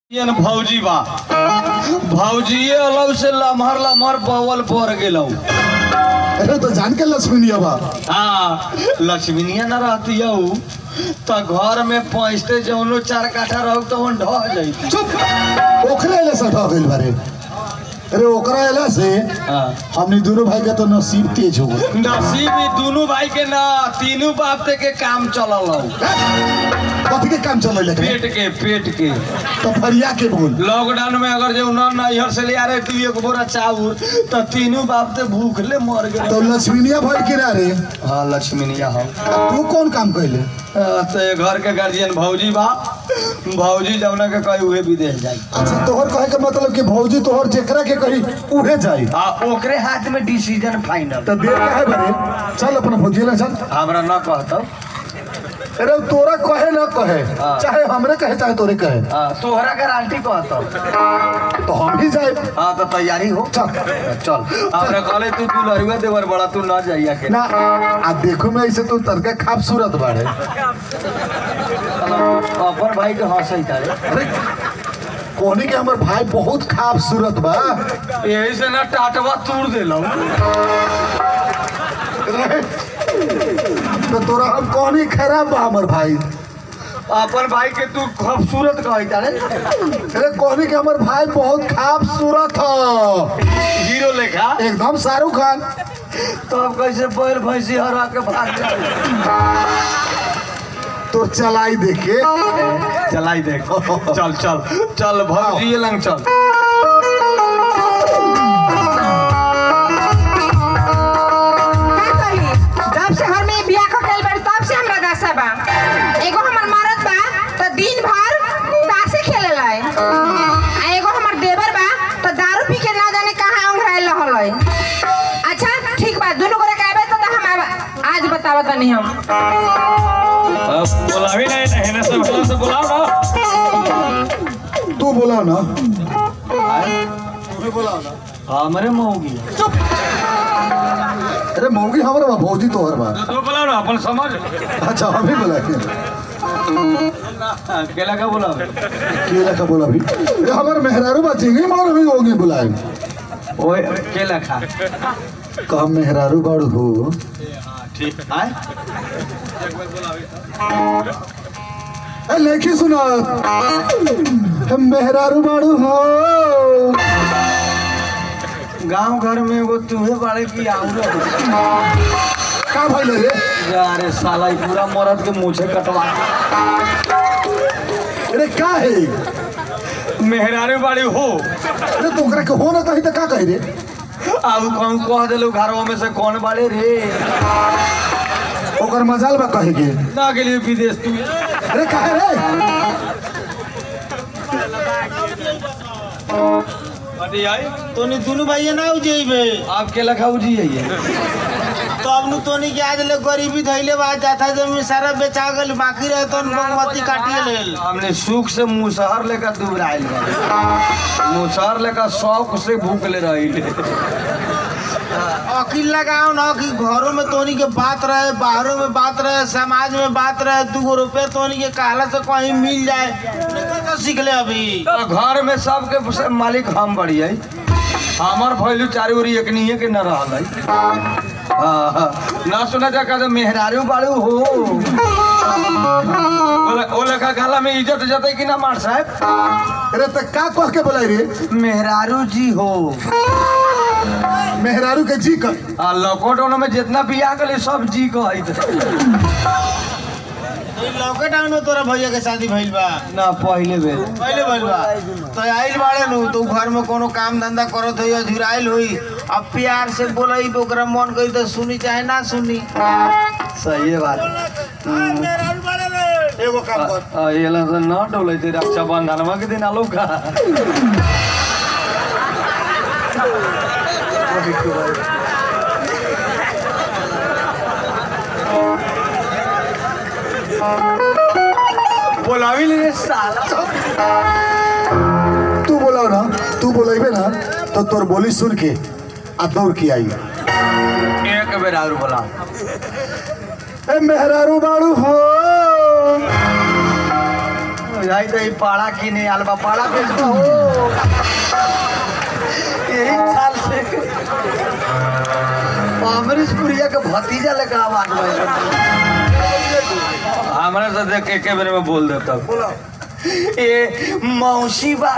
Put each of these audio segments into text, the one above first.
यन भौजी बा भौजीए अलग से लमहर लमहर बवल पर गेलौ अरे तो जान के लक्ष्मी बा हाँ लक्ष्मीनिया न रहती हऊ तो घर में पहुँचते जौनो चार काठा रहो तो ढह जाती चुप ओकरे एले से ठह गइल बारे अरे ओकरा एला से हाँ हमनी दोनों भाई के तो नसीब तेज हो गए नसीब ही दोनों भाई के ना तीनों बाप ते के काम चलल हौ कथी के काम चल रहे पेट के पेट के तो फरिया के बोल लॉकडाउन में अगर जो न नैहर से ले आ रहे तू एक बोरा चाउर तो तीनों बाप ते भूखले मर गए तो लक्ष्मीनिया भाई के रे हाँ लक्ष्मीनिया हम तू कौन काम कैले तो ये घर के गार्जियन भौजी बा भौजी जौना के कही उहे विदेश जाई अच्छा तोहर कहे के मतलब कि भौजी तोहर जेकरा के कही उहे जाई आ ओकरे हाथ में डिसीजन फाइनल तो देर काहे बरे चल अपना भौजी ले चल हमरा न कहतो अरे तोरा कहे ना कहे हाँ। चाहे हमरे कहे चाहे तोरे कहे हाँ, तोहरा गारंटी कहतो तो हम ही जाए हाँ तो तैयारी हो चल चल हमरा कहले तू तू लरुआ देवर बड़ा तू न जाइया के ना आ देखो मैं ऐसे तू तड़का खूबसूरत बाड़े अपन भाई के हंसई तारे अरे कोनी के हमर भाई बहुत खूबसूरत बा यही से ना टाटवा तोड़ देलौ अरे, तो तोरा हम कोनी खराब बा हमर भाई अपन भाई के तू खूबसूरत कही तारे अरे कोनी के हमर भाई बहुत खूबसूरत ह हीरो लेखा एकदम शाहरुख खान तो अब कैसे बैल भैंसी हरा के भाग जाए तो चलाई देखे चलाई देख चल चल चल भौजी लंग चल का कही जब से हम ई बियाह क गइल बाड़ी तब से हमरा दशा बा एगो हमर मरद बा त दिन भर तासे खेलेला आ एगो हमर देवर बा त दारू पी के ना जाने कहाँ उंघराइल रहल है अच्छा ठीक बा दोनों गोरे के आबे त हम आब- आज बतावत तनी हम बोलावी नहीं रहने से भला से बुलाओ ना तू बोला ना तू बोला ना हमरे मौगी चुप अरे मौगी हमर बा भौजी तोहर बा तो बोलाओ ना अपन समझ अच्छा हम ही बोला के केला का बोलाओ केला का बोला भी अरे हमर मेहरारू बा चिंगी मार भी होगी बुलाए ओए केला खा कम मेहरारू बाड़ू हो ठीक आए ए लेखी सुना हम मेहरारू बाड़ू हो गांव घर में एगो तुहे बाड़े की आउरो का भइले रे अरे साला ई पूरा मरद के मुछे कटवा अरे का है मेहरारू बाड़ी हो अरे तो ओकरा के हो ना कही तो का कही रे आउ कौन कह देलू घरवा में से कौन बाड़े रे ओकर मजाल बा कहे के ना के लिए विदेश तू अरे का है रे अरे आई तोनी दुनू भाइये ना उजेबे आप केला खाऊ जी है तो अब नु तोनी के आज ले गरीबी धैले बा जाथा जमीन सारा बेचा गल बाकी रहे तो बागमती काटिए लेल हमने सुख से मुसहर लेकर दुबराइल बा मुसहर लेकर शौक से भूखले रही अकील लगाओ ना कि घरों में तोनी के बात रहे बाहरों में बात रहे समाज में बात रहे दू गो रुपये तोनी के कहला से कहीं मिल जाए नहीं तो सीख ले अभी घर में सबके से मालिक हम बढ़िया हमार भैलू चारू ओरी एक नहीं के न रहल है हाँ, हाँ। ना सुना जा कहते मेहरारू बाड़ू हो बोले ओ लेखा गाला में इज्जत जते कि ना मार साहब अरे तो का कह के बोलाई रे मेहरारू जी हो मेहरारू के जी कर आ लॉकडाउन में जितना बियाह कले सब जी कहत लॉकडाउन में तोरा भैया के शादी भइल बा ना पहले बेर पहले भइल बा तो आइल बाड़े नु तो घर में कोनो काम धंधा करत होई झुराइल होई अब प्यार से बोलई तो ओकरा मन करी तो सुनी चाहे ना सुनी सही बात एगो काम कर आ, ये ला से न डोले थे रक्षा बंधन के दिन आलो का बोलावी ले साला तू बोला ना तू बोलेबे ना तो तोर बोली सुन के आ दौड़ के आई एक बेर और बोला ए मेहरारू बाड़ू हो बुझाई तो ई पाड़ा किने आल बा पाड़ा बेचबा हो यही साल से अमरीश पुरिया के भतीजा लेकर आवाज हमरा से देख के के बेरे में बोल देता बोलो ए मौसी बा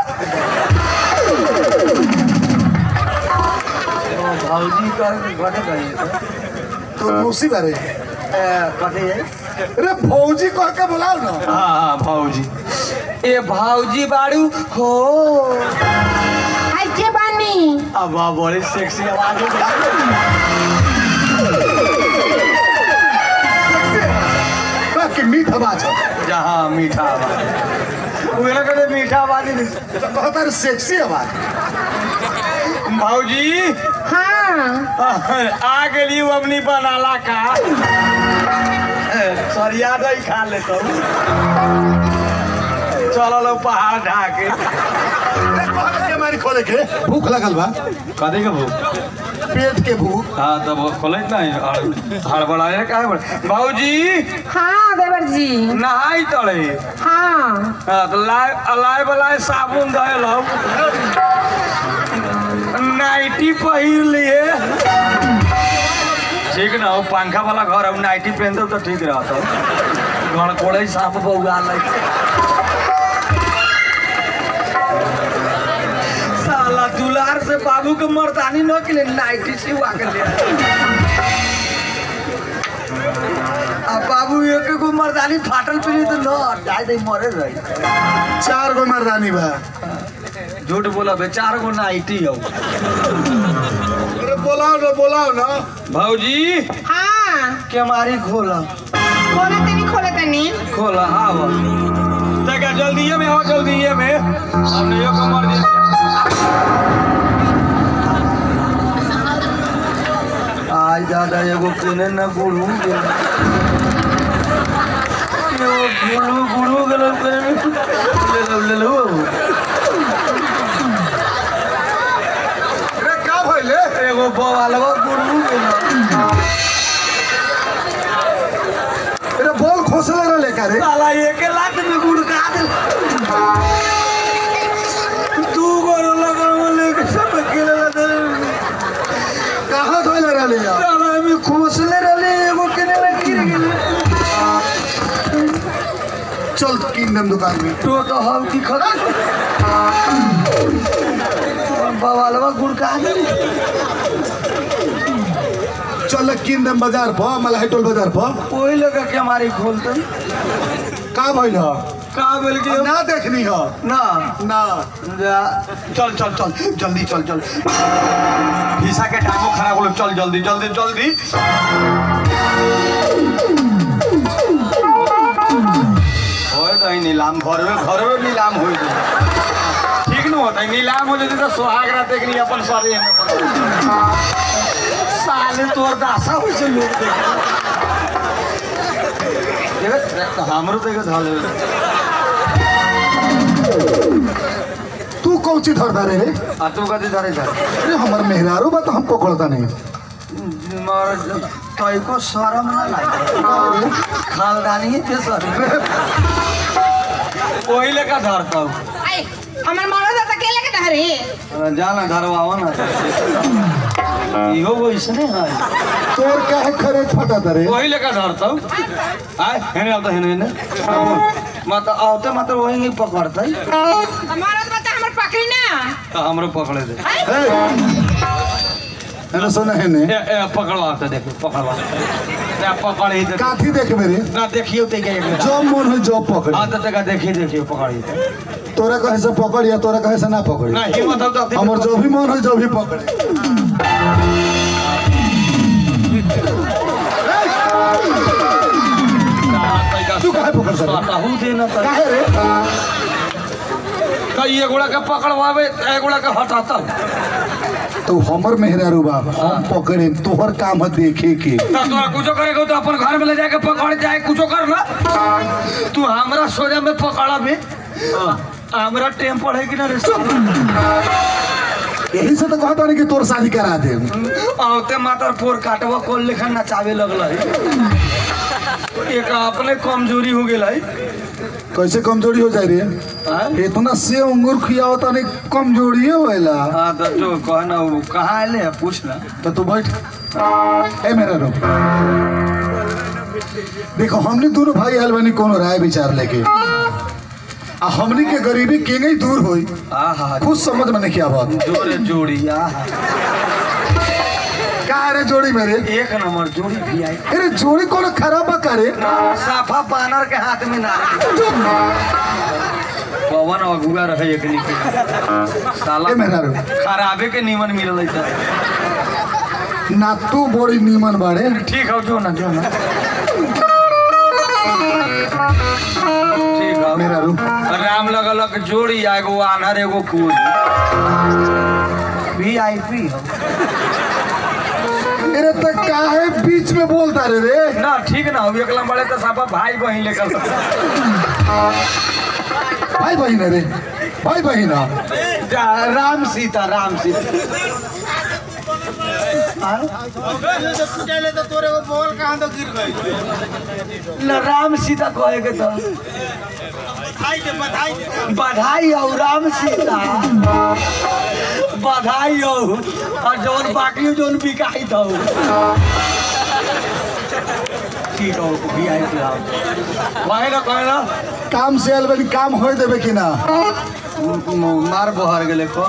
ओ, भौजी का घटे गई तो मौसी बारे कटे जाए अरे भौजी कह के बुलाओ ना हाँ हाँ भाऊजी ए भाऊजी बाड़ू हो आई के बानी अब बड़ी सेक्सी आवाज है बाकी मीठ आवाज है जहाँ मीठा आवाज वो ना कहते मीठा आवाज ही नहीं तो कहता रे सेक्सी आवाज भाऊजी हाँ आ गेली अपनी बनाला का सरिया नहीं खा ले तो चलो लो पहाड़ ढाके हमारी खोले के भूख लगल बा कदे के भूख पेट के भूख हाँ तब खोले नहीं हड़बड़ाए का है भाऊजी हाँ देवर जी नहाई तड़े हाँ हाँ, तो लाए अलाए बलाए साबुन धयल हम नाइटी पहिर लिए ठीक ना हो पंखा वाला घर हम नाइटी पहन दो तो ठीक रहता घर कोड़े साफ बउआ लग साला दुलार से बाबू के मर्दानी न के लिए नाइटी सिवा के ले अब बाबू एक एगो मर्दानी फाटल पीली तो न जाए दे मरे रही चार गो मर्दानी बा झूठ बोला बे चार गो नाइटी हो अरे बोलाओ ना बोलाओ ना भौजी हाँ केमारी खोला खोले तनी खोले तनी खोला आवा देखा जल्दीए में आओ जल्दीए में हमने यो कमर दिया आज दादा एगो किने न गुड़ू गेल एगो गुड़ू गुड़ू गेल करे में ले लो ले लो अरे का भइले एगो बवालवा गुड़ू गेल अरे बोल खोसले रे लेकर रे साला एक लाख में गुड़ का दे तू गोरो लगा लेके सब अकेले लगे कहाँ धोइले रहले यार साला में खोसले रहले एगो केने में गिर गेल चल किंगडम दुकान में तो तो हम की खत बवालवा गुड़ का दे चल किंगडम बाजार पर मलाही टोल बाजार पर ओही लगा के हमारी खोलते का भइल ह का बोल के ना देखनी ह ना ना जा चल चल चल जल्दी चल चल हिस्सा के टाइमो खराब हो चल जल्दी जल्दी जल्दी होय तो नीलाम घर में घर में नीलाम हो ठीक न होता नीलाम हो जाती तो सुहाग रात एक नहीं अपन सारे साले तोर दासा हो से लोग देखे देख हमरो देखे धल तू कौन ची धरता रे आ तू कथी धरे धर अरे हमर मेहरारू बा तो हम पकड़ता नहीं मर तैको शरम ना लागे खानदानी के सर वही लेकर धरता हूँ आई हमार मरद है तो के लेके धरे जाना धरवाओ ना इहो वैसने है तोर काहे खरे फटा रे वही लेकर धरता हूँ आय हेने आता हेने हेने मत आवते मत वही नहीं पकड़ता मरद बता हमर पकड़ी ना तो हमरो पकड़े दे अरे सुना है ने ए, ए, पकड़वाते देखो पकड़वाते ए, पकड़ ही दे काथी देख मेरे ना देखियो ते के एक मिनट जो मन हो जो पकड़ हाँ तो तक देखिए देखिए पकड़ी तोरा कहे से पकड़ या तोरा कहे से ना पकड़ ना हिम्मत हो तो हमर जो भी मन हो जो भी पकड़े तू काहे पकड़ सकत बताहू देना तो काहे रे कई एगोड़ा के पकड़वावे एगोड़ा के हटाता तो हमर मेहरारू बाप हम पकड़े तोहर काम है देखे के तो तोरा कुछो करेगा तो अपन घर में ले जाके पकड़ जाए कुछो कर ना तू हमरा सोजा में पकड़ा में हमरा टेम्पर है कि ना रे यही से तो कहता नहीं कि तोर शादी करा दे औते मातर पोर काटवा कोल लेखा नचावे लगल है एक अपने कमजोरी हो गेल है कैसे कमजोरी हो जाए रे हाँ? इतना से अंगूर खियाओ तने कमजोरी होएला हाँ तो जो कहना वो कहाँ आए हैं पूछ ना तो तू बैठ ए मेरा रो देखो हमने दोनों भाई आयल बानी कोनो राय विचार लेके आ हमनी के गरीबी केंगे ही दूर होई हाँ हाँ कुछ समझ में नहीं बात जोड़े जोड़ी आहा का रे जोड़ी मेरे एक नंबर जोड़ी भी आई अरे जोड़ी कोनो खराब बा करे साफा पानर के हाथ में ना पवन अगुआ रहे एक निके साला ए मेरा रो खराबे के नीमन मिलल है त। ना तू बड़ी नीमन बाड़े ठीक है जो ना जो ना ठीक है मेरा रू राम लगलक जोड़ी आ एगो आनर एगो कुल वी आई पी अरे तो काहे बीच में बोलता रे रे ना ठीक ना हो एकला बड़े तो साफा भाई बहिन लेकर भाई बहिन रे भाई बहिन राम सीता राम सीता पूछले तो तोरे को बोल कहाँ तो गिर गई न राम सीता कहे के तो बधाई दे बधाई दे बधाई हो राम सीता बधाई हो और जौन बाकी जौन बिकाई तो ठीक हो भी आई थी आप कहे ना कहे ना काम से आयल बानी काम होए देबे कि ना मार बहर गेले को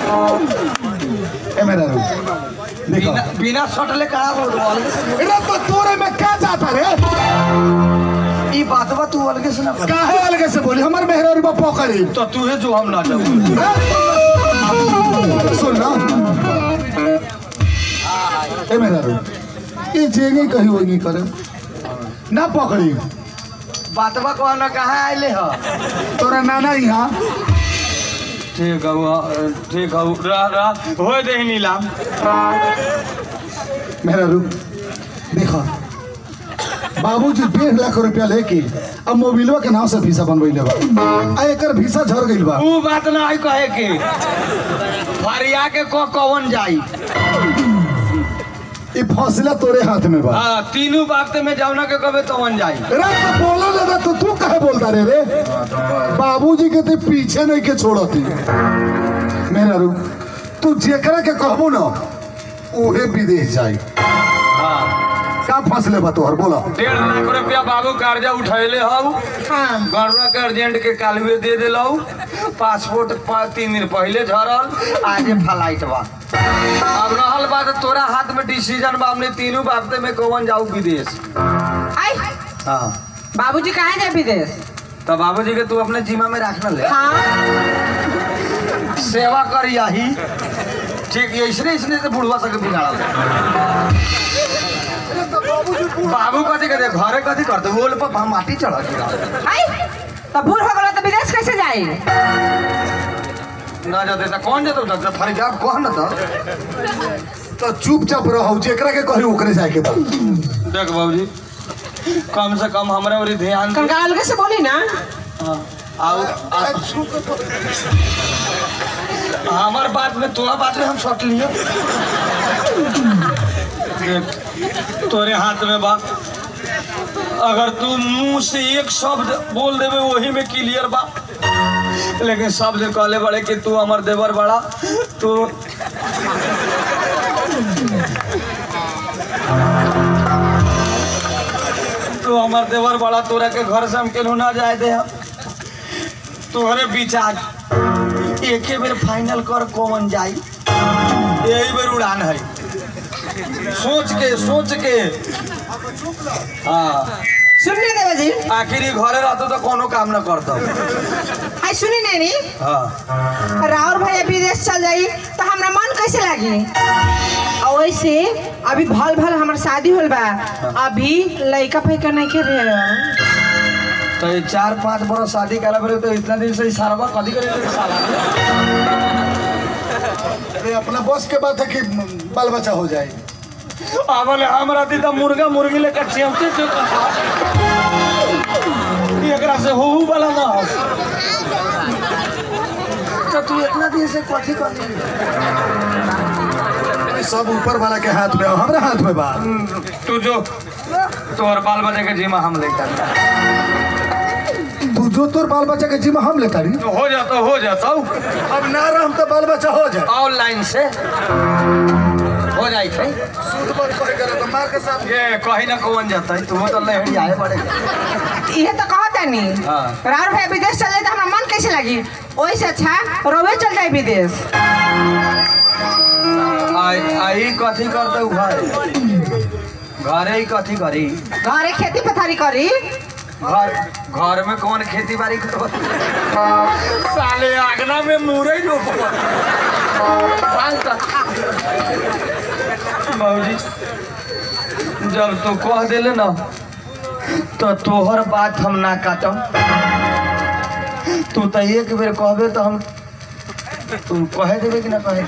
ए मेरा रू देखो बिना बिना सटले कहा बोल अरे तो तोरे में क्या जाता रे ई बात बा तू अलगे से ना कर काहे अलगे से बोली हमर मेहरारू बा पकड़ी तो तू है जो हम ना जाऊ सुन ना ए मेरा रू ये जेंगे कहीं वही करे ना पकड़ी बात बा कहना कहाँ आइले हो तोरा नाना यहाँ ठीक है वो ठीक है रह रह हो दे नीलाम मेरा रू देखो बाबूजी डेढ़ लाख रुपया लेके अब मोबिलवा के नाम से वीसा बनवैले बा आ एकर वीसा झड़ गइल बा ऊ बात ना है कहे के फरिया के को कौन जाई ई फैसला तोरे हाथ में बा हाँ तीनों बात में जाऊना के कबे कौन जाई रे तो बोलो दादा तो तू काहे बोलता रे रे बाबूजी के ते पीछे नहीं के छोड़ती मेरा रू तू जेकरा के कहबो ना उहे विदेश जाई हाँ का फसले बा तोहर बोला डेढ़ लाख रुपया बाबू कर्जा उठैले हऊ हाँ गरुआ के अर्जेंट के कालुए दे दिलऊ पासपोर्ट पा- तीन दिन पहले झरल आजे फ्लाइट बा अब रहल बात तोरा हाथ में डिसीजन बा हमने तीनों बाबते में कौन जाऊ विदेश आई हाँ बाबूजी कहाँ जाए विदेश तो बाबूजी के तू अपने जिम्मा में रखना ले हाँ सेवा कर यही ठीक है इसने इसने से बुढ़वा सके बिगाड़ल बाबू कथी कहते घरे कथी करते बोल पर हम माटी चढ़ा गिरा आई तो बूढ़ हो गलो तो विदेश कैसे जाए ना जाते तो कौन जाते डॉक्टर फरीदाब कौन ना था तो चुपचाप रहो जेकरा के कही ओकरे जाए के बा देख बाबूजी कम से कम हमारे और ध्यान दे कंगाल के से बोली ना हाँ, आओ आओ। हमार बात में तोरा बात में हम सट लिए देख तोरे हाथ में बा अगर तू मुंह से एक शब्द बोल देवे वही में क्लियर बा लेकिन शब्द कहले बड़े कि तू हमार देवर बड़ा तू तू हमार देवर बड़ा तोरा के घर से हम केनहू ना जाए दे हम तोहरे विचार एके बेर फाइनल कर कौन जाई यही बेर उड़ान है सोच के सोच के हाँ सुनने देवे जी आखिर ही घरे रहतो तो कोनो काम ना करता आई सुनी नैनी हाँ राहुल भैया विदेश चल जाई तो हमरा मन कैसे लागी और वैसे अभी भल भल हमार शादी होल बा अभी लड़का फैका नहीं के रहे तो ये चार पाँच बरस शादी करा बेरे तो इतना दिन से ही सारा कदी करे साला अरे अपना बस के बात है कि बाल बच्चा हो जाए आवल हमरा दी तो मुर्गा मुर्गी लेकर चिमचे चुप एकरा से होहू वाला ना हो तो तू इतना दिन से कथी कर सब ऊपर वाला के हाथ में हो हमरा हाथ में बा तू जो तोहर बाल बच्चे के जिम्मा हम लेकर तू जो तोर बाल बच्चा के जिम्मा हम लेता रही हो जाता हो जाता अब ना रहम तो बाल बच्चा हो जाए ऑनलाइन से हो जाई थे सूद पर पर करे तो मार के साथ ये कहीं ना कौन जाता है तुम तो लहड़ी आए बड़े इहे तो कहता नहीं हाँ। राहुल भाई विदेश चल जाए तो हमरा मन कैसे लगी ओही से अच्छा रोवे चल जाए विदेश आई आई कथी करते उ घर घरे ही कथी करी घरे खेती पथारी करी घर घर में कौन खेती बाड़ी करब साले आगना में मुरई रोप बाबूजी जब तू कह दिले ना तो तोहर बात हम ना काटम तू तो एक बेर कहबे तो हम तू कहे देबे कि ना कहे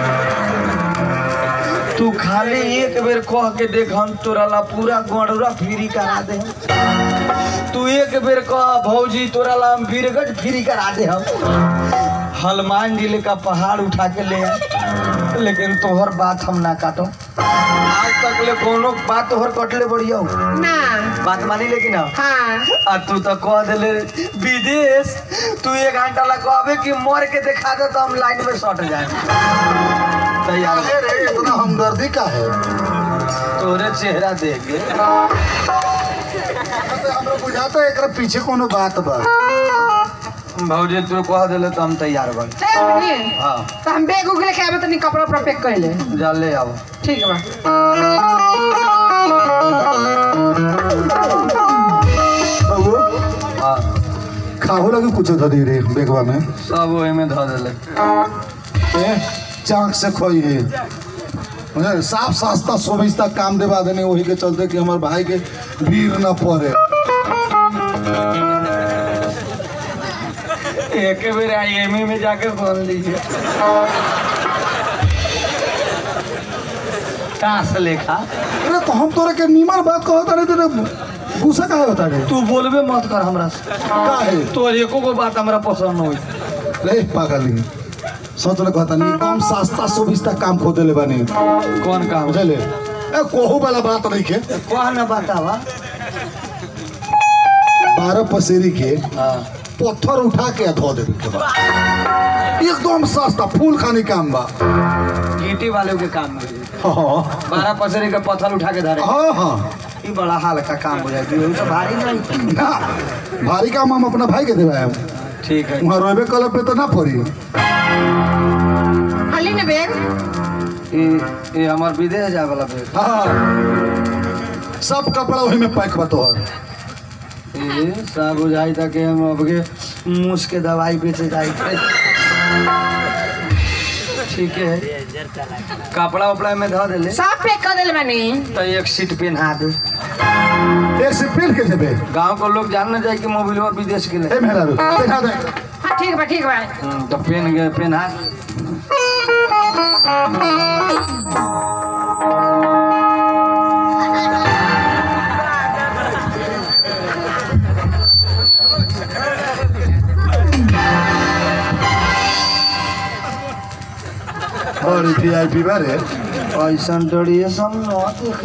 तू खाली एक बेर कह के देख हम तोरा ला पूरा गड़ुरा फ्री करा दे तू एक बेर कह भौजी तोरा ला हम बीरगढ़ फ्री करा दे हम हनुमान जिले का पहाड़ उठा के ले आ लेकिन तोहर बात हम ना काटो आज तक ले कोनो बात तोहर कटले बढ़िया हो ना बात मानी लेकिन ना हाँ आ तू तो कह दिले विदेश तू एक घंटा ला कहबे कि मर के दिखा दे तो हम लाइन में सट जाए तैयार काहे रे इतना हमदर्दी का है तोरे चेहरा देख के हमरा बुझाता है एकरा पीछे कोनो बात बा भौजी तू कह दिले तो हम तैयार बन चल बनी हाँ तो हम बैग उग लेके आबे तनी कपड़ा उपड़ा पैक कर ले जा ले आओ ठीक बा बाबू हाँ खाहो लगे कुछ धरी रे बेगवा में सब ओही में धऽ देले ए चाक से खोई है मुझे साफ सस्ता सुविस्ता काम देवा देने वही के चलते कि हमारे भाई के भीड़ न पड़े एक बेर आई में जाके बोल लीजिए ताश लेखा अरे तो हम तोरे के नीमन बात कहता रहे तेरे गुस्सा काहे होता रे तू बोलबे मत कर हमरा से काहे तोर एको गो बात हमरा पसंद होई रे पागल सोच ले कहता नहीं कम सस्ता सुविस्ता काम खोदे ले बानी कौन काम बुझले ए कोहू वाला बात नहीं के कह न बतावा बारह पसेरी के हाँ पत्थर उठा के धो दे के बा एकदम सस्ता फूल खानी काम बा गिट्टी वाले के काम में हाँ बारह पसरी के पत्थर उठा के धरे हाँ हाँ ई बड़ा हल्का काम हो जाए उ सब भारी नहीं ना भारी काम हम अपना भाई के देवा है ठीक है वहाँ रोबे कल पे तो ना पड़ी हली ने बैग ई ई हमर विदेश जाए वाला बैग हाँ सब कपड़ा वही में पैक बा तोहर ए सब बुझाई था कि हम अब के मूस के दवाई बेचे जाए ठीक है कपड़ा उपड़ा में धो देले सब पैक कर देले बानी तो एक सीट पहना दे एक से पहन के जेबे गांव को लोग जान न जाए कि मोबिलवा विदेश के लिए ए मेहरा रू पहना दे हाँ ठीक बा ठीक बा हम्म, तो पहन गए पहना बड़ी वीआईपी बारे ऐसा डरिए सब न देख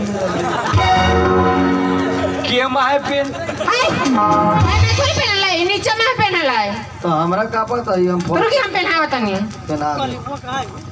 के माहे पेन हाय मैं थोड़ी पहनला है नीचे में पहनला है तो हमरा का पता है हम तो फोन रुकी हम पहनावा तनी पहना दे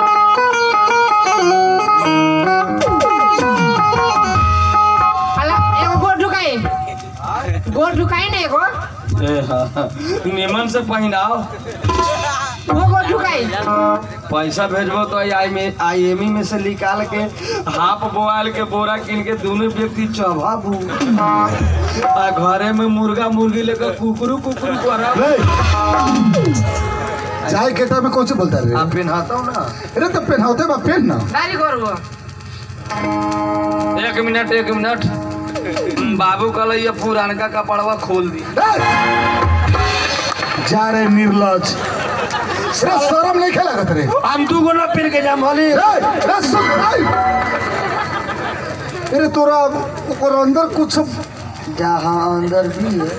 हला एगो गोड़ ढुकाई गोड़ ढुकाई ना एगो ए, हाँ, निमन से पहनाओ वो गोड़ ढुकाई पैसा भेजबो तो आई में आई एम में से निकाल के हाफ बोआल के बोरा किन के दोनों व्यक्ति चबाबू आ घरे में मुर्गा मुर्गी लेकर कुकरू कुकरू करब ले चाय के टाइम में कौन से बोलता रे आ पिन्हाता हूँ ना अरे तो पहनाते बा पहन ना गाड़ी गोड़ वो एक मिनट एक मिनट बाबू कहल ये पुरानका कपड़वा खोल दी ए! जा रे निर्लज अरे शर्म नहीं खेला रे हम दू गो ना पिन के जाम होली ए, ए, सुन, ए! अरे तोरा ओकर अंदर कुछ जहाँ अंदर भी है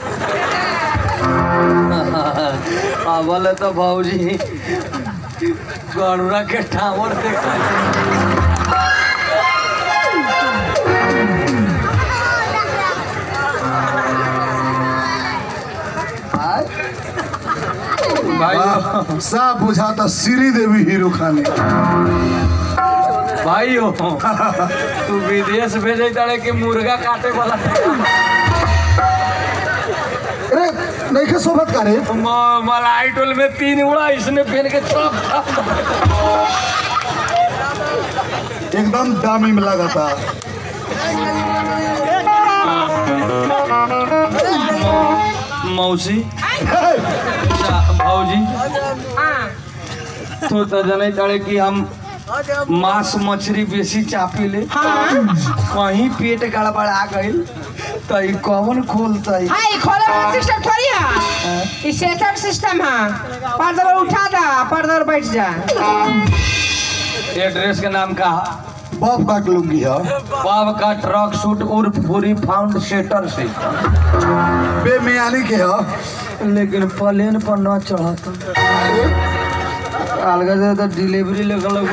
अबल तो भाजी गरुड़ा के टावर देख भाई वाह, साफ बुझाता श्री देवी हीरो खानी भाई हो तू विदेश भेजे तारे कि मुर्गा काटे वाला अरे नहीं के सोबत करे म- मलाई टोल में तीन उड़ा इसने पहन के सब एकदम दामी में लगा था मौसी हे, चा- भौजी हाँ तो तो जने तारे कि हम मांस मछली बेसी चापी ले कहीं पेट गड़बड़ा गईल तो ई कौन खोलतई हाँ ये खोले वाला सिस्टम थोड़ी है ये सेटर सिस्टम है पर्दा पर उठा दा पर्दा पर बैठ जा एड्रेस के नाम का बाप का लुंगी है बाब का ट्रक सूट उर्फ पूरी फाउंड सेटर से बेमियानी के है लेकिन प्लेन पर न चढ़ता अलग से तो डिलीवरी लेकर लोग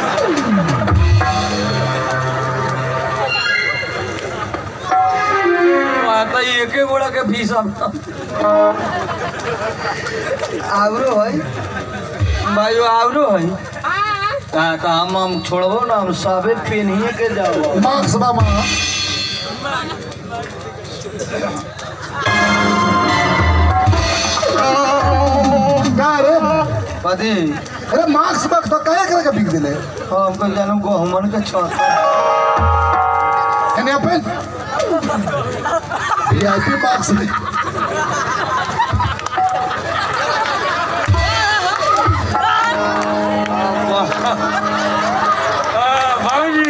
आता एक गोड़ा के फीस आवरो है भाई आवरो है हाँ हाँ तो हम हम छोड़बो ना हम सबे पेनिए के जाबो मार्क्स बा माँ का रे कथी अरे मार्क्स बा तो काहे करे के बिक दिले हमको जानू गहमन के छत एने अपन वीआईपी मार्क्स दे भाजी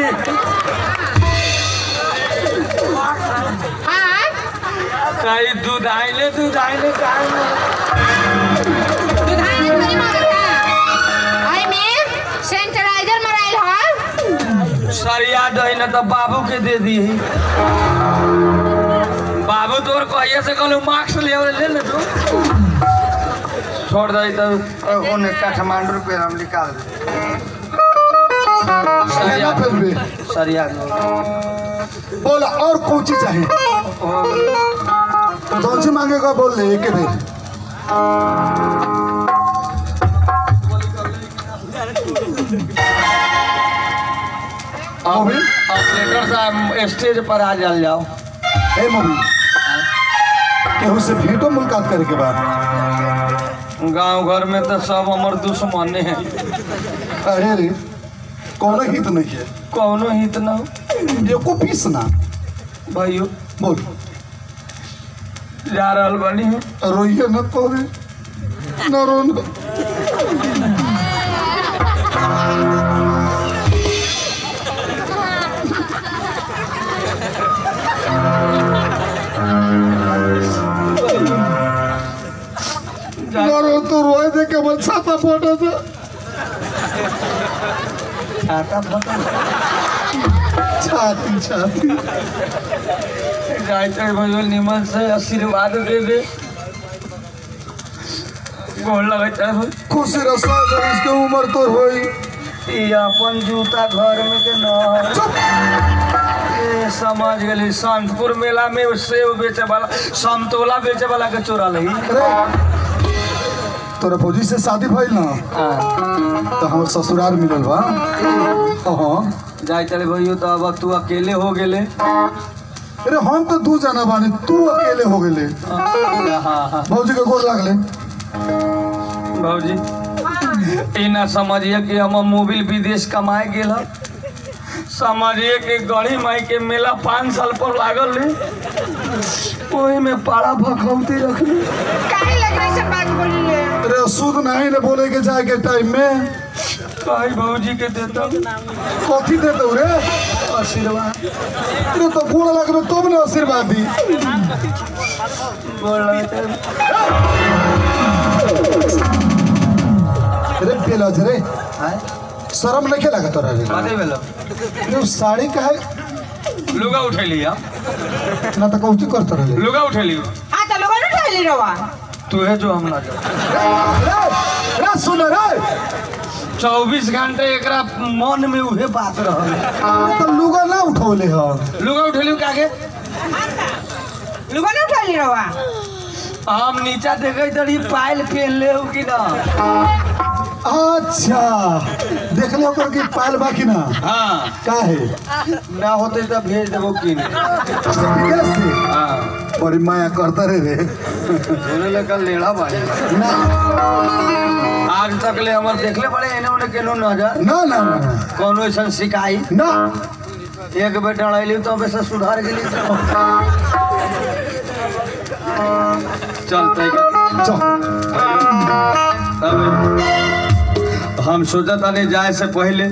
हाँ कहीं दूध आइले दूध आइले काहे ना? दुधाई नहीं करी मांगत है आई में सैनिटाइजर मराइल है सरिया दही ना तो बाबू के दे दी बाबू तोर कहिए से कहलू मार्क्स ले और ले ले तू छोड़ दई तो ओने काठमांडू पे हम निकाल दे एने अपन बे सरिया बोला और कौन चीज चाहिए कौन सी मांगेगा बोल ले एक बेर अब ऑपरेटर साहब स्टेज पर आ जल जाओ ए मूवी केहू से भेंटो मुलाकात करे के बाद गांव घर में तो सब हमर दुश्मने हैं अरे रे कौन हित नहीं है कौनो हित न हो एको पीस ना भाइयों बोल जा रहल बनी हो रोइए न तो रे न रो न न रो तो रोए दे के मन छाता फोटा था छाता फटा छाती छाती जाते भाइयों निमन से आशीर्वाद दे दे गोल लगता है खुशी रसा अगर इसके उम्र तो होई ई अपन जूता घर में के न हो। चुप ए, समझ गेली संतपुर मेला में सेब बेचे वाला संतोला बेचे वाला के चोरा लही अरे तोरा फौजी से शादी भइल ना तो हमर ससुराल मिलल बा हाँ जाए चले भैया तो अब तू अकेले हो गेले अरे हम तो दू जना बानी तू अकेले हो गेले हाँ हाँ भौजी के गोर लागले भौजी ई ना समझिए कि हम मोबिल विदेश कमाए गेल हम समझिए कि गढ़ी माई के मेला पाँच साल पर लागल रही ओही में पाड़ा भखौती रखली काहे लग रही सब बात बोली ले अरे शुद्ध नहीं ने बोले के जाए के टाइम में कही भौजी के देता कथी दे दो रे आशीर्वाद अरे तो गोड़ लगबे तब ने आशीर्वाद दी गोड़ लगता है। अरे बेलज रे आय? शर्म नहीं लगा तोरा रे कथी भेलो अरे साड़ी का है लुगा उठेली हम ना तो कौची करत रहे लुगा उठेली हाँ तो लोगों ने ठहली रवा तू है जो हम ना जाओ रे रे सुन रे चौबीस घंटे एकरा मन में उहे बात रहल तो लुगा ना उठौले ह लुगा उठेली कागे लोगों ने ठहली रवा हम नीचा देखे तड़ी पायल पहन ले हो कि ना अच्छा देख ले ओकर की पायल बा कि ना हाँ का है ना होते तो भेज देबो कि अच्छा विदेश से हाँ बड़ी माया करता रे रे दोनों लेकर लेड़ा भाई ना आज तक ले हमर देखले पड़े एने ओने केनो नजर ना ना ना, ना कोनो ऐसा शिकायत ना एक बेर डराइली तो वैसे सुधार गेली तो चलते चल हम सोचा था नहीं जाए से पहले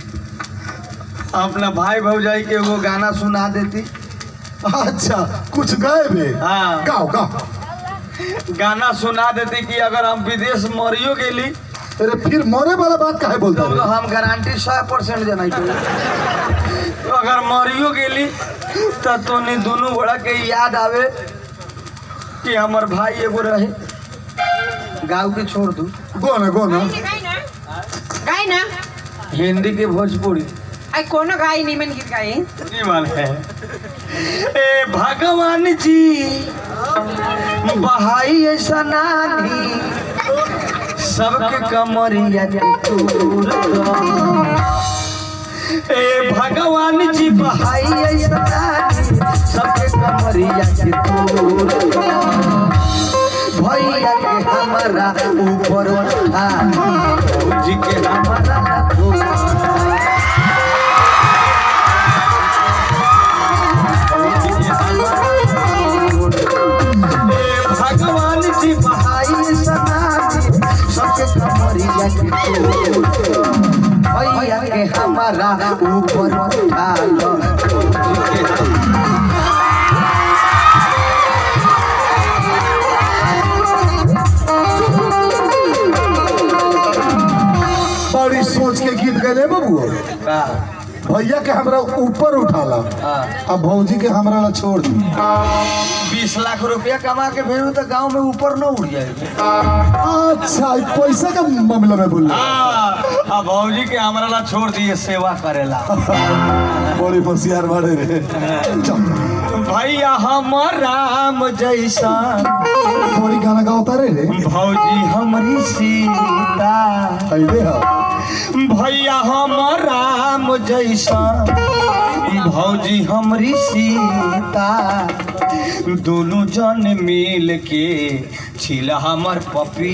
अपना भाई भौजाई के वो गाना सुना देती अच्छा कुछ गए बे हाँ गाओ गाओ गाना सुना देती कि अगर हम विदेश मरियो गेली अरे फिर मरे वाला बात काहे बोलता तो रे हम गारंटी सौ परसेंट जनाई तो अगर मरियो गेली तो तोनी दोनों बड़ा के याद आवे कि हमर भाई एगो रहे गाँव के छोड़ दू गो ना गो ना गाई ना गाई ना हिंदी के भोजपुरी आई कोनो गाई निमन गीत गाई निमन है ए भगवान जी बहाई ऐसा नानी सबके कमरिया के तूर दो। ए भगवान जी बहाई ऐसा नानी सबके कमरिया के तूर दो। भैया के हमारा ऊपर उठा जी के हमारा लखो भगवान जी बहाई सनाती सबके कमरिया के तोड़। भैया के हमारा ऊपर उठा लो बड़ी सोच के गीत गए बबू का? भैया के हमरा ऊपर उठाला हाँ। अब भौजी के हमरा ला छोड़ दी बीस लाख रुपया कमा के भेजू तो गांव में ऊपर न उड़ जाएगी अच्छा ई पैसा का मामला में बोल हाँ अब भौजी के हमारा ला छोड़ दिए सेवा करेला बड़ी होशियार बाड़े रे चल भैया हमर राम जैसा बड़ी गाना गाओ रे रे भौजी हमारी सीता अइले ह भैया हमर राम जैसा भौजी हमरी सीता दोनों जन मिल के छिला हमर पपी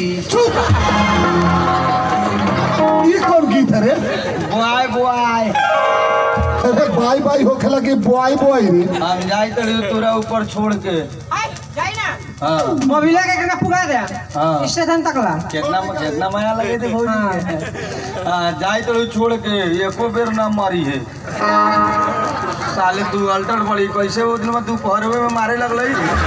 ई कौन गीत है रे बुआई बुआई अरे बाई बाई होखे लगे बॉय बॉय रे हम जाई तड़ी तोरा ऊपर छोड़ के आई जाई ना हाँ मोबिला के केना पुगा दे हाँ। स्टेशन तक ला कितना कितना माया लगे थे भौजी के हाँ जाई तड़ी छोड़ के एको बेर ना मारी है साले तू अल्टर पड़ी कैसे वो दिन में तू पहरवे में मारे लगल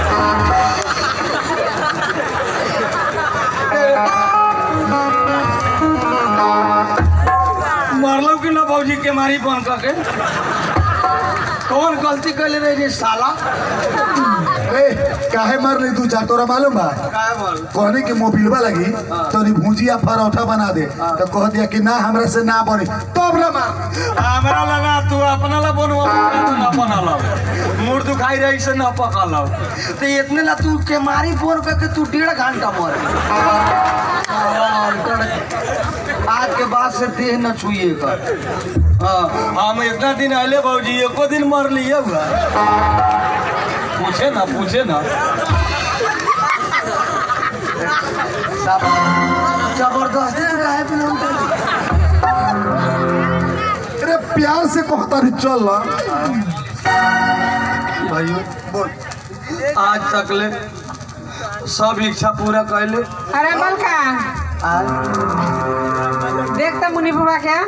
मरलो कि ना भौजी के मारी बन के कौन गलती कैले रही रे साला ए काहे मार ली तू जा तोरा मालूम बा काय बोल कहने के मोबिलवा लगी तो नी भुजिया परोठा बना दे तो कह दिया कि ना हमरा से ना बने तब ना मार हमरा लगा तू अपना ला बनवा तू ना बनल मुड़ दुखाई रही से ना पकल तो इतने ला तू के मारी फोन करके तू डेढ़ घंटा मर आज के बाद से देह न छुए कर हाँ हम इतना दिन अले बाबूजी एको दिन मर लिए हुआ पूछे ना पूछे ना जबरदस्ती रहे फिल्म अरे प्यार से कहता नहीं चल ना भाइयों बोल आज तक ले सब इच्छा पूरा कैले अरे बलका आज देख त मुनि बुबा क्या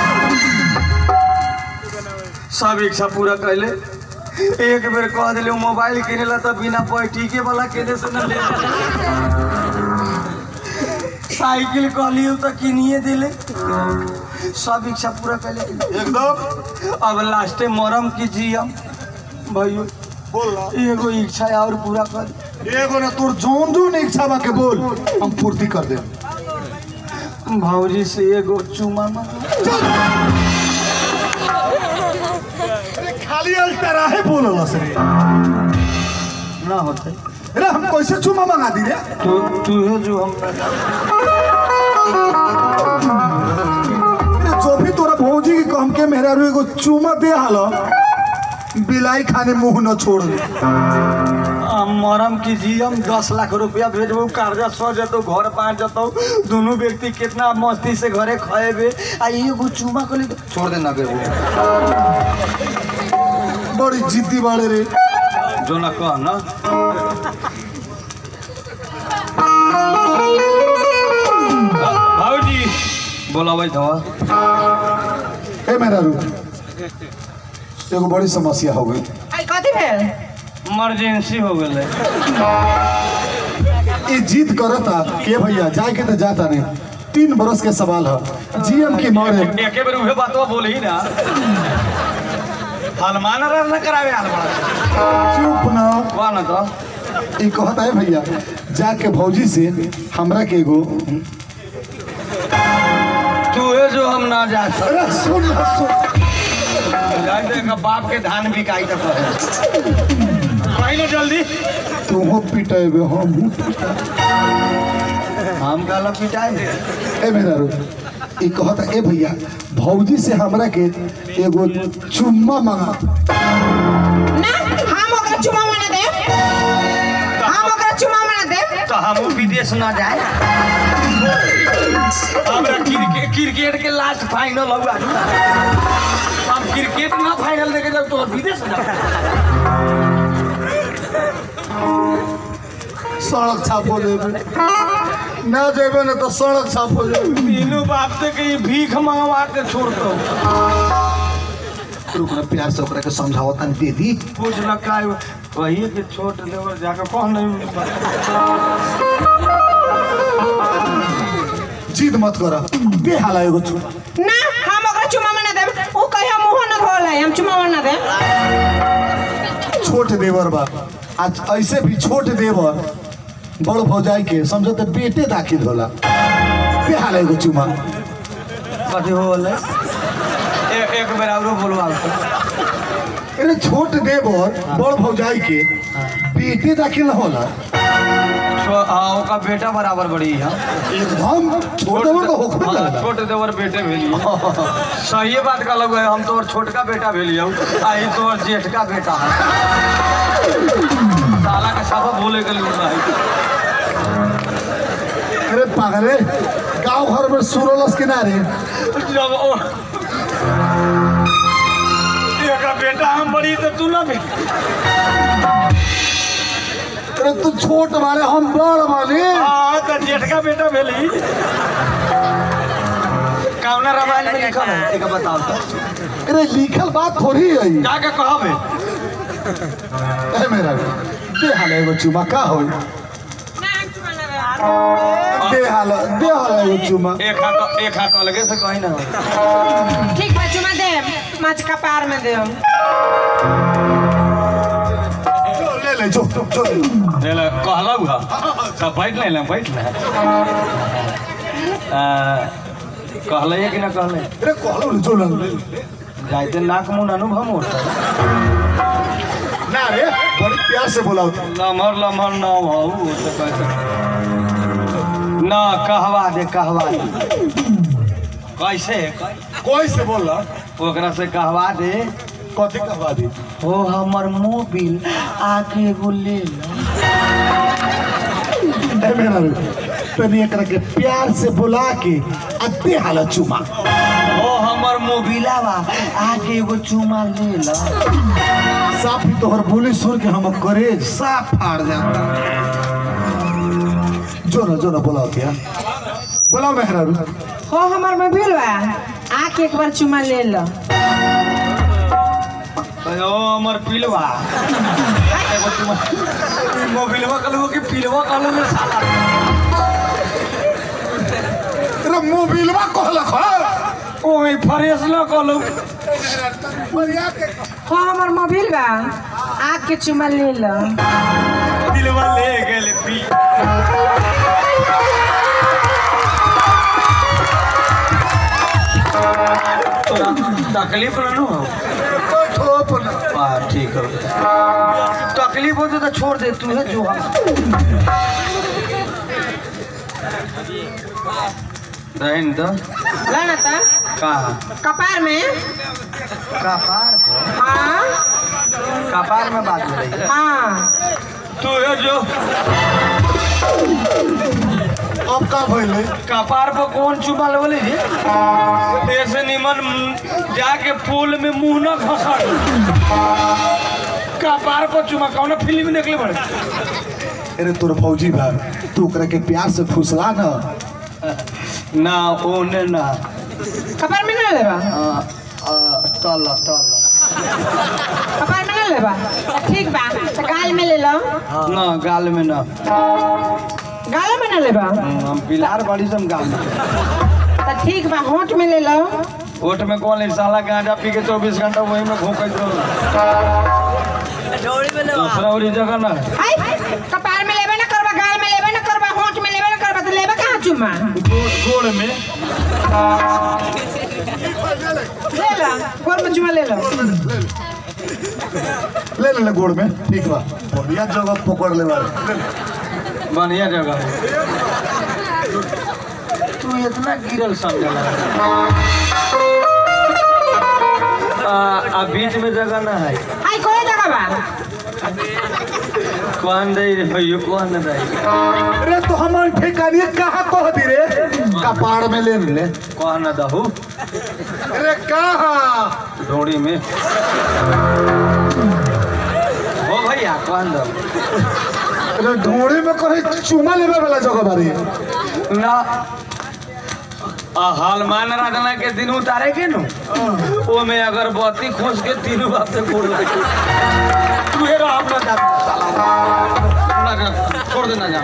सब इच्छा पूरा कैले एक बेर कह दिले मोबाइल किने ला तो बिना पैटीके वाला केने से न ले साइकिल कहलियो तो किनिए दिले सब इच्छा पूरा कैले एकदम अब लास्टे मरम की जियम भाइयों बोल ना एगो इच्छा और पूरा कर एगो ना तोर जोन जोन इच्छा बा के बोल हम पूर्ति कर दे भौजी से एगो चुमा मांग खाली अल्टरा है बोलला से ना होते अरे हम कैसे चुमा मंगा दी रे तू तू है जो हम अरे जो भी तोरा भौजी के कहम के मेहरा रू एगो चुमा दे हालो बिलाई खाने मुंह न छोड़ दे हम मरम की जी हम दस लाख रुपया भेजबो कर्जा सो जतो घर बांट जतो दोनों व्यक्ति कितना मस्ती से घरे खाएबे आ एगो चुमा को छोड़ दे ना बेबू बड़ी जिद्दी बाड़े रे जो ना कह ना भाऊजी बोलाबै था ए मेहरा रू एगो बड़ी समस्या हो गई आई कथी भेल इमरजेंसी हो गेलै ये जीत करता के भैया जाए के तो जाता नहीं तीन बरस के सवाल है जीएम की मरे एके बेर उहे बातवा बोलही ना हनुमान रह न करावे हनुमान चुप ना कौन न तो ये कहता है भैया जाके भौजी से हमरा के एगो तू है जो हम ना जा सकते अरे सुन ना, सुन जाए तो एकर बाप के धान बिकाई तो कहे कहीं ना जल्दी तू हो पिटेबे हम हम काला पिटाए ए मेरा रो ये कहता ए भैया भौजी से हमरा के एगो चुम्मा मंगा ना हम ओकरा चुमा मना दे हम ओकरा चुमा मना दे तो हम विदेश ना जाए हमरा क्रिकेट क्रिकेट के लास्ट फाइनल हुआ हम क्रिकेट ना फाइनल देखे जाओ तो विदेश जाओ सड़क छाप हो जाएबे ना जेबे ना तो सड़क छाप हो जाएबे तीनों बाप से कहीं भीख मंगवा के छोड़ दो रुक ना प्यार से ओकरा के समझाओ तन दे दी कुछ न का वही के छोट लेवल जाकर कौन नहीं जिद मत कर दे हाला एगो चुम्मा ना हम ओकरा चुमा मना दे ऊ कहियो मुंह न धोले हम चुमा मना दे छोट देवर बा आज ऐसे भी छोट देवर बड़ भौजाई के समझो तो बेटे दाखिल होला दे हाला एगो चुम्मा कथी हो बोले एक एक बेर औरो बोलवा अरे छोट देवर बड़ भौजाई के बेटे दाखिल न होला हाँ ओका बेटा बराबर बड़ी है एकदम छोट देवर तो होखबे हाँ, करला छोट देवर बेटे भेलिए सही बात का लग है हम तो छोटका बेटा भेलिए आई तो जेठ का बेटा है साला का साफा बोले के लूट है अरे पागले गांव घर में सुरलस किनारे जब ओ एका बेटा हम बड़ी तो तू ना बेटी अरे तू छोट मारे हम बड़ माने हाँ तो जेठ का बेटा भेली कौना रामायण में लिखल है एक बताओ तो अरे लिखल बात थोड़ी है जाके कहबे ए मेरा दे हाला एगो चुम्मा का होई ना हम चुमा ना दे दे हाला दे हाला एगो चुम्मा एक हाथ एक हाथ अलगे से कहीं ना हो ठीक बा चुमा दे माछ का पार में दे जो ले ले जो जो जो ले। ले कहला हुआ सब बैठ ले ले बैठ ले कहले कि ना कहले अरे कहलो न जो ले ले। जाइते नाक मुंह अनुभव होता ना रे बड़ी प्यार से बोला होता लमहर लमहर ना हो तो कैसे ना कहवा दे कहवा दे कैसे कोई से बोला ओकरा से कहवा दे कथी कहवा दी हो हमर मोबिल आके एगो ले लो ए मेरा रे तनी एकरा के प्यार से बुला के आ दे हाला चुम्मा हो हमर मोबिला बा आके एगो चुमा ले लो साफ ही तोहर बोली सुन के हम करेज साफ फाड़ जाता जो ना जो ना बोला क्या बोला मेहरा रू हो हमर में भील बा आके एक बार चुमा ले लो ओ हमर पिलवा एगो चुमा मोबिलवा कहलू कि पिलवा कहलू ने साला तेरा मोबिलवा कहलक ह ओए फ्रेश ना कहलू बढ़िया के हो हमर मोबिल बा आके चुमा ले लो दिलवा ले गेल पी तोरा तकलीफ ना हो ठोप ना हाँ ठीक है तकलीफ हो तो छोड़ दे तू है जो रहन तो ला ना तो कहा कपार में कपार को हाँ कपार में बात हो रही है हाँ तू है जो अब का भइले कपार पर कौन चुमा बोले जी ऐसे निमन जाके पुल में मुंह न घसा कपार पर चुमा कौन फिल्म निकले बड़े अरे तोर फौजी बा तू ओकरा के प्यार से फुसला ना ना ओने ना कपार में ना लेबा तल तल कपार में ना लेबा तो ठीक बा तो गाल में ले लो ना गाल में ना गाल में ना लेबा हम पिलार बड़ी सम गाल में तो ठीक बा होंठ में ले लो ओट में कौन है साला गांजा पी के चौबीस घंटा वही में घूमत रहो दूसरा और जगह ना है हाय कपार में लेबे ना करबा गाल में लेबे ना करबा होंठ में लेबे ना करबा तो लेबे कहाँ चुम्मा गोड़ गोड़ में ले लो गोर में चुम्मा ले लो ले ले ले गोड़ में ठीक बा बढ़िया जगह पकड़ ले बारे बढ़िया जगह है तू इतना गिरल समझला आ, आ बीच में जगह ना है हाय कोई जगह बा कौन दे भैया कौन दे अरे तो हमार ठिकाने कहाँ कह दी रे कपाड़ में ले ले कौन दहू अरे कहाँ डोरी में हो भैया कौन दहू अरे ढोड़ी में कहीं चुमा लेवे वाला जगह बारी ना आ, हलमान राजना के दिन उतारे के नु ओ में अगरबत्ती खोस के तीनों बाप से फोड़ दे तू हे राम ना जा साला ना जा छोड़ देना जा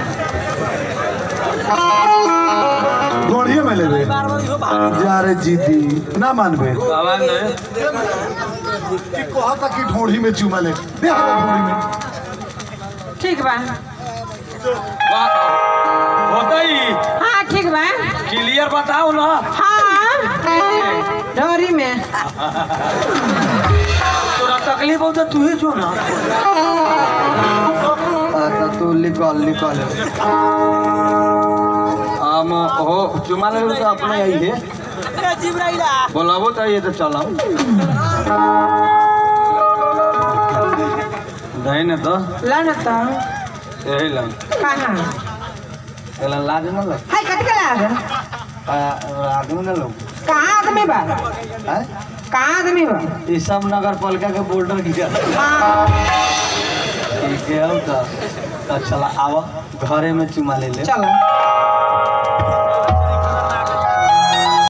ढोड़िए में लेवे जा रे जीती ना मानबे आवाज नहीं कि कहता कि ढोड़ी में चुमा ले दे हमें ढोड़ी में ठीक बा बा- होता ही हाँ ठीक बा क्लियर बताओ ना हाँ डोरी में तोरा तकलीफ होता तू ही जो ना अच्छा तू निकल निकल हम हो चुमा ले तो अपने आई है बोलाबो तो ये तो चलो दही न तो ला ना तो यही लग कहाँ एला लाज न लग हाय कट के लाग आदमी न लोग कहाँ आदमी बा हैं? कहाँ आदमी बा ये सब नगर पालिका के बॉर्डर गिरा हाँ ठीक है हम तो तो चला आवा घरे में चुमा ले ले चलो